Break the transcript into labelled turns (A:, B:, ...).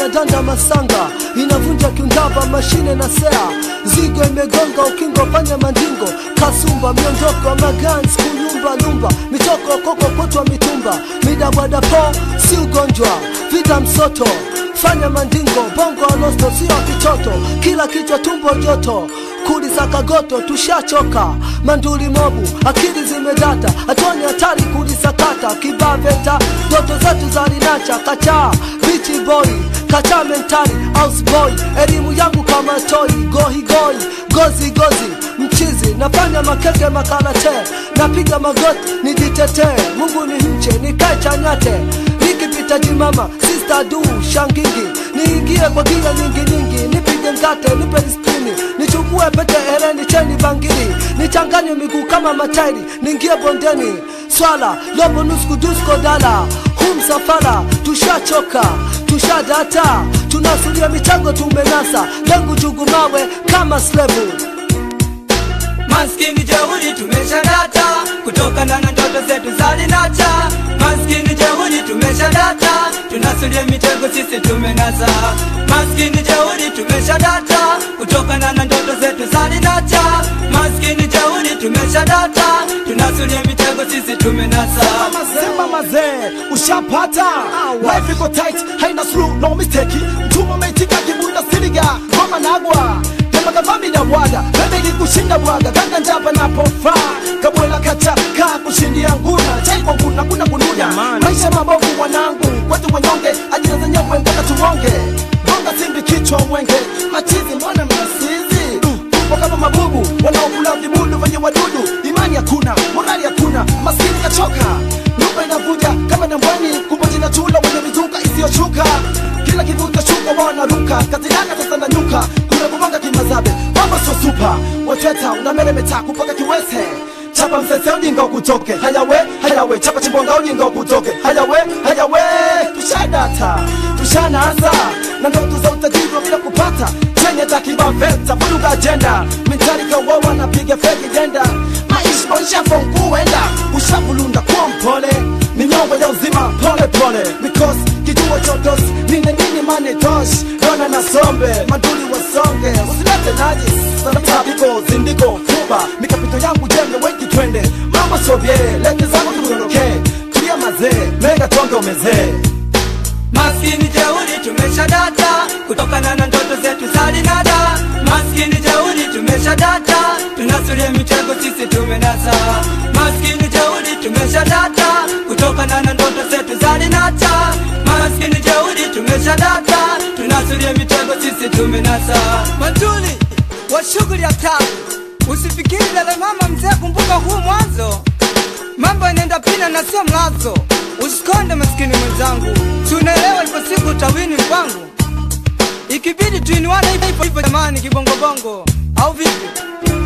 A: inadanda masanga inavunja kiundava mashine na sea zigo imegonga ukingo fanya mandingo kasumba miondoko magans kuyumba lumba mitoko koko kutwa mitumba midabwadapo si ugonjwa vita msoto fanya mandingo bongo alosto sio kitoto kila kichwa tumbo joto kuliza kagoto tushachoka manduli mobu akili zimedata hatoni hatari kulisakata kibaveta ndoto zetu za linacha kachaa bichi boy kacha mentali house boy elimu yangu kama toi gohigoi gozi gozi mchizi nafanya makeke makarate napiga magoti nijitetee mungu ni mche nikae chanyate nikipita jimama sister du shangingi niingie kwa gia nyingi nyingi nipige mkate nipe spini nichukue pete hereni cheni bangili nichanganye miguu kama matairi niingie bondeni swala lobo nusku dusko dala hu msafara tushachoka tushadata tunasulia michango tumenasa lengu jugumawe kama slevu
B: Maskini jeuri tumeshadata kutokana na ndoto zetu za linacha. Maskini jeuri tumeshadata tunasulia mitego sisi tumenasa. Maskini jeuri tumeshadata kutokana na ndoto zetu za linacha. Maskini jeuri tumeshadata tunasulia mitego sisi tumenasa.
C: Sema mazee, ushapata life iko tight, haina slow no mistake. Mtuma umeitika kibunda siliga ngoma nagwa kama kavambi na bwaga bebe kushinda bwaga ganga njapa napofaa kabwela kacha kaa kushindia nguna chai kwa nguna kuna kunuda maisha mabovu wanangu kwetu wanyonge ajira zenyewe mpaka tuonge gonga simbi kichwa mwenge machizi mbona mnasizi tupo kama mabubu wanaokula vibudu venye wadudu imani hakuna morali hakuna maskini kachoka nyumba inavuja kama nambwani kumbe jina chula wenye mizuka isiyoshuka kila kivuta shuka wanaruka kazinaka sasa na nyuka kuna kumanga kimazabe mambo sio supa wateta unameremeta kupaka kiwese chapa msese ujinga ukutoke hayawe hayawe chapa chimbonga ujinga ukutoke hayawe hayawe tushadata tushanaanza na ndoto za utajiri wa bila kupata chenye takibaveta vuruga ajenda mentalika wawa napiga feki jenda maisha maisha fonkuenda ushavulunda kwa mpole minyongo ya uzima pole pole because kijua chotos nine nini mane tosh dona na sombe maduli wasonge usilete najis sana tabiko zindiko fuba mikapito yangu jembe wengi twende mama sovye lete zangu tuondoke tulia mazee mega tonge umezee
B: Maskini jeuri tumeshadata kutokana na ndoto zetu za linada. Maskini jeuri tumeshadata tunasulia mitego sisi tumenasa. Maskini jeuri tumeshadata kutokana na ndoto zetu za linata. Maskini jeuri tumeshadata tunasulia mitego sisi tumenasa. Matuli wa shughuli ya taa, usifikiri dada mama mzee, kumbuka huu mwanzo mambo yanaenda pina na sio mlazo. Usikonde maskini mwenzangu, tunaelewa ipo siku utawini mpango, ikibidi tuinuane hivyo hivyo jamani, kibongobongo au vipi?